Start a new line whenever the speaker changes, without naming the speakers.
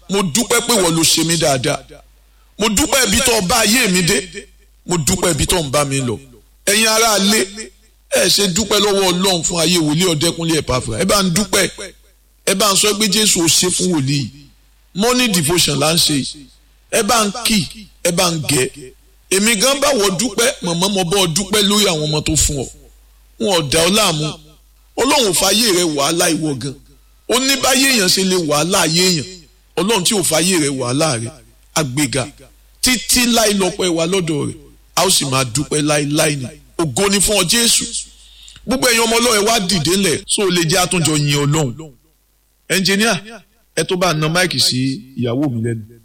mo dúpẹ́ pé wọ́n ló ṣe mí dáadáa mo dúpẹ́ ibi tó bá ayé mi dé mo dúpẹ́ ibi tó ń bá mi lọ ẹ̀yin ará ilé ẹ ṣe dúpẹ́ lọ́wọ́ ọlọ́run fún ayé wòlíì ọ̀dẹ́kúnlé ẹ̀pàfà ẹ bá ń dúpẹ́ ẹ bá ń sọ pé jésù ò ṣe fún wòlíì morning devotion là ń ṣe ẹ bá ń kì ẹ bá ń gẹ èmi gan bá wọ dúpẹ́ mọ̀mọ́ mo bọ́ dúpẹ́ lórí àwọn ọmọ tó fún ọ wọn ò dá ọ láàmú ọlọ́run ò fàyè rẹ wàhálà ìwọ gan ó ní báyé èèyàn ṣe lè wàhálà ayé èèyàn ọlọ́run tí ò fàyè rẹ wàhálà rẹ àgbéga títí láì lọ́pẹ́ wa lọ́dọ̀ rẹ̀ a ó sì máa dúpẹ́ láíláí ni ògo ni fún ọ jésù gbogbo ẹ̀yin ọmọ ọlọ́run ẹ wá dìde ńlẹ̀ só o lè jẹ́ àtúnjọ yin ọlọ́run ẹnjìníà ẹ tó bá na máìkì sí ìyàwó mi lẹ́nu.